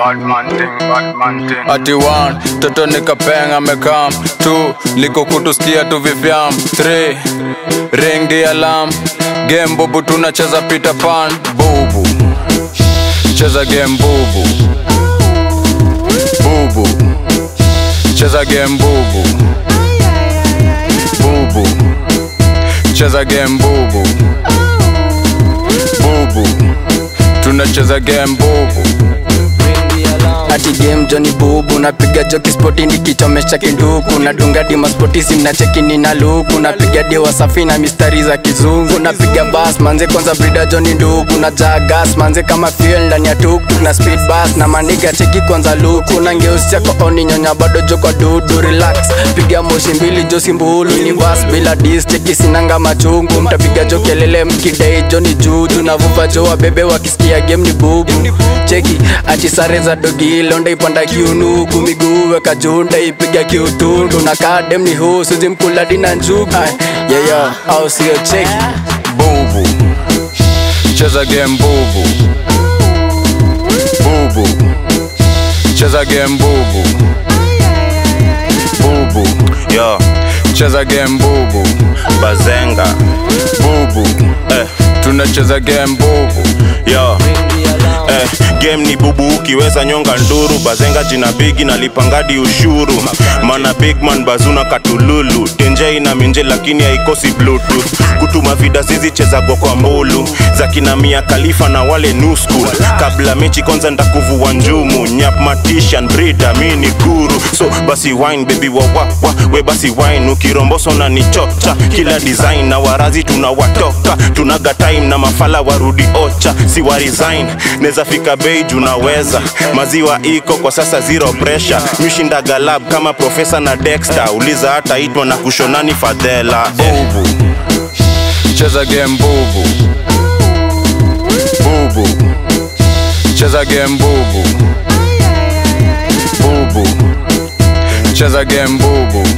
bad man thing, bad man thing. ati one toto nikapeng amekam two liko kutusikia tu vifyam three ring the alarm game bubu tunacheza peter pan bubu cheza game bubu bubu cheza game bubu bubu cheza game bubu bubu tunacheza game bubu ati game joni bubu napiga joki spoti nikichomesha kinduku nadunga dima spoti simna chekini na luku napiga dewa safi na mistari za kizungu napiga bas manze kwanza brida joni nduku na jagas manze kama fuel ndani ya tuktuk na speed bus na maniga cheki kwanza luku na ngeusi chako oni nyonya bado jo kwa dudu relax piga moshi mbili josi mbulu ni bas bila dis cheki sinanga machungu mtapiga jo kelele mkidai joni juju navuva jo wabebe wakisikia game ni bubu cheki ati sare za dogi londa ipanda kiunugu miguu weka junda ipiga kiutundu na kadem ni husu zimkula dina njugu Ay, yeyo au sio cheki bubu cheza game bubu bubu cheza game bubu bubu yo cheza game bubu bazenga bubu eh, tunacheza game bubu yo eh, game ni bubu ukiweza nyonga nduru bazenga jina bigi nalipangadi ushuru mana bigman bazuna katululu tenje ina minje lakini haikosi bluetooth kutuma vida zizichezagwa kwa mbulu za kina mia kalifa na wale new school kabla mechi kwanza ndakuvua njumu nyap matishan brida mi ni guru so basi wine baby wawawa we basi wine ukiromboso na nichocha kila design na warazi tunawatoka tunaga time na mafala warudi ocha si wa resign neza fika bei junaweza maziwa iko kwa sasa zero pressure mishinda galab kama profesa na dexter uliza hata itwa na kushonani fadhela eh. bubu cheza game bubu bubu cheza game bubu bubu cheza game bubu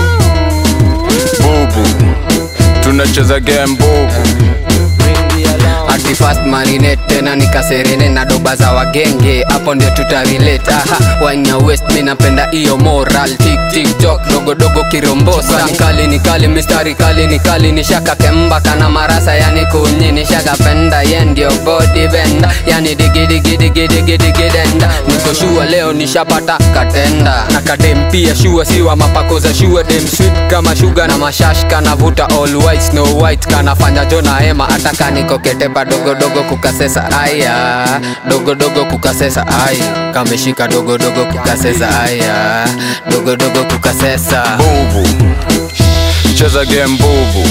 bubu tunacheza game bubu ati fast marinate tena nikaserene na doba za wagenge hapo ndio tutarelate aha wanya west mi napenda iyo moral tik tik tok dogo dogo kirombosa nikali nikali mistari kali nikali nishaka kemba kana marasa yani kunyi nishaka penda ye ndio body benda yani digi digi digi digi digi denda niko shua leo nishapata katenda na kadem pia shua siwa mapako za shua dem sweet kama shuga na mashash kanavuta all white snow white kanafanya jona hema hata kanikoketepa dogo dogo kukasesa aya dogo dogo kukasesa ai kameshika dogo dogo kukasesa aya dogo dogo kukasesa bubu cheza game bubu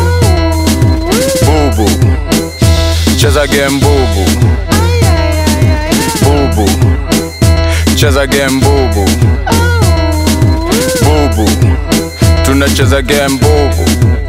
bubu cheza game bubu bubu cheza game bubu bubu tunacheza game bubu